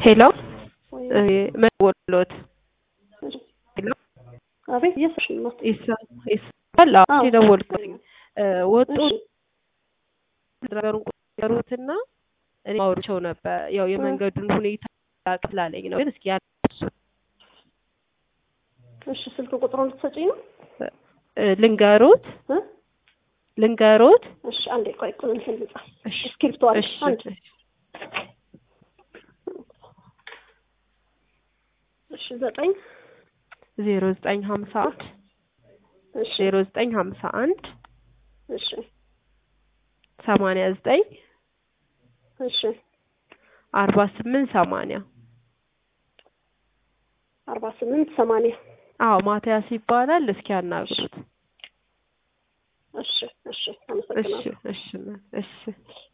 ሄሎ ወይ መወሎት ሄሎ አቤት እየሰማሽ ነው? ይሰማል? አዎ አዎ። የደወልኩት ወጡ እሺ ነገሩን ቆጠሩትና እኔ አውርቼው ነበር። ያው የመንገዱን ሁኔታ ስላለኝ ነው። ግን እስኪ ያሱ እሺ ስልክ ቁጥሩን ልትሰጪኝ ነው? ልንገሮት እ? ልንገሮት እሺ አንዴ ቆይ ቁን እንትን ልጻፍ። እሺ እስክሪፕቶ አለ እሺ አንድ እሺ ዘጠኝ ዜሮ ዘጠኝ ሀምሳ አንድ እሺ ዜሮ ዘጠኝ ሀምሳ አንድ እሺ ሰማንያ ዘጠኝ እሺ አርባ ስምንት ሰማንያ አርባ ስምንት ሰማንያ አዎ ማቲያስ ይባላል። እስኪ ያናግሩት። እሺ እሺ እሺ አመሰግናለሁ። እሺ እሺ